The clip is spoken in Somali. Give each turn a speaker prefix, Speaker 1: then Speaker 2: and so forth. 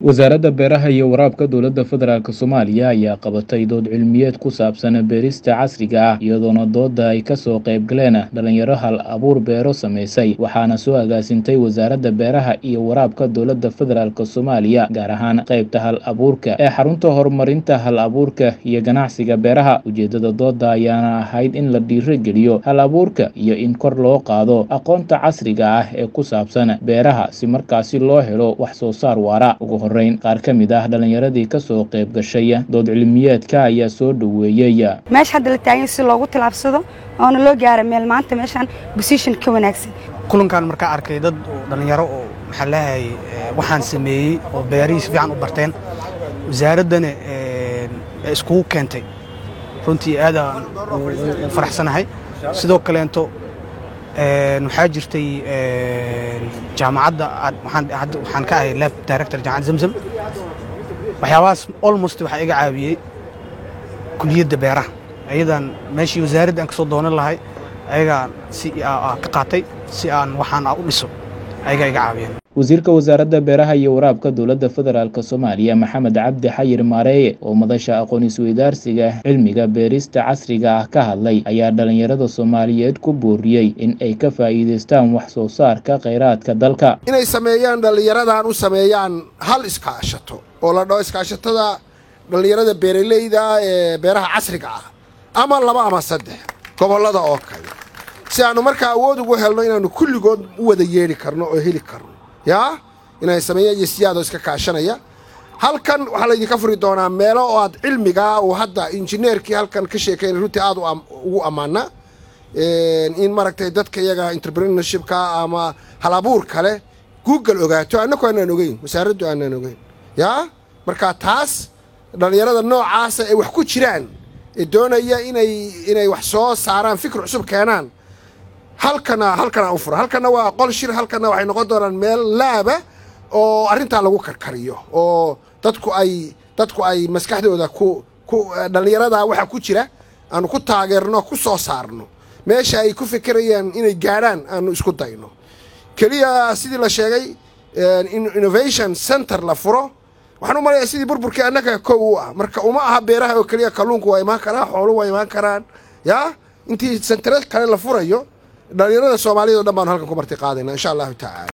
Speaker 1: wasaaradda beeraha iyo waraabka dowladda federaalk soomaaliya ayaa qabatay dood cilmiyeed ku saabsan beerista casriga ah iyadoona doodda ay kasoo qayb galeen dhalinyaro hal abuur beero samaysay waxaana soo agaasintay wasaaradda beeraha iyo waraabka dowladda federaalk soomaaliya gaar ahaan qaybta hal abuurka ee xarunta horumarinta hal abuurka iyo ganacsiga beeraha ujeedada doodda ayaana ahayd in la dhiirogeliyo hal abuurka iyo in kor loo qaado aqoonta casriga ah ee ku saabsan beeraha si markaasi loo helo wax soo saar waara ugu horeyn qaar ka mid ah dhalinyaradii kasoo qayb gashay dood cilmiyeedka ayaa soo dhoweeyey
Speaker 2: meesha hadda la taagan si loogu tilaabsado oona loo gaara meel maanta meeshaan bosition ka wanaagsan
Speaker 3: kulankan markaa arkay dad dhallinyaro oo maxaa leeyahay waxaan sameeyey oo beerihii si fiican u barteen wasaaraddana iskugu keentay runtii aadaan u faraxsanahay sidoo kaleento waxaa jirtay jaamacadda waxaan ka ahay lab director jaamacad zamzam waxyaabahaas almost waxaa iga caawiyey kuliyadda beeraha ayadan meeshii wasaaradda aan ka soo doonan lahay ayagaan si ka qaatay si aan waxaan u dhiso ayagaa iga caawiyeen
Speaker 1: wasiirka wasaaradda beeraha iyo waraabka dowladda federaalk soomaaliya maxamed cabdi xayir maareeye oo madasha aqoon isweydaarsiga cilmiga beerista casriga ah ka hadlay ayaa dhalinyarada soomaaliyeed ku booriyey in ay ka faa'iidaystaan wax soo saarka khayraadka dalka
Speaker 4: inay sameeyaan dhallinyaradan u sameeyaan hal iskaashato oo la dhaho iskaashatada dhallinyarada beeraleyda ee beeraha casriga ah ama laba ama saddex gobollada oo kale si aannu markaa awood ugu helno inaannu kulligood u wada yeedhi karno oo heli karno yaa inay sameeyaan iyo siyaadoo iska kaashanaya halkan waxaa laydinka furi doonaa meelo oo aad cilmigaa uu hadda injineerkii halkan ka sheekaynay runtii aad ugu ammaana in maaragtay dadka iyaga entrepreneurshipka ama hal abuur kale google ogaato annaku aanaan ogeyn wasaaraddu aanaan ogeyn yaa marka taas dhallinyarada noocaasa ay wax ku jiraan ee doonaya inay inay wax soo saaraan fikir cusub keenaan halkana halkana u fura halkana waa qol shir halkana waxay noqon doonaan meel laaba oo arrintaa lagu karkariyo oo dadku ay dadku ay maskaxdooda ku ku dhallinyarada waxa ku jira aanu ku taageerno ku soo saarno meesha ay ku fikirayaan inay gaadhaan aanu isku dayno keliya sidii la sheegay innovation center la furo waxaan u malaya sidii burburkii annaga kow u ah marka uma aha beeraha oo keliya kalluunku waa imaan karaa xoolu waa imaan karaan yaa intii sentare kale la furayo dhallinyarada soomaaliyad o dhan baanu halkan ku marti qaadayna insha allahu tacaala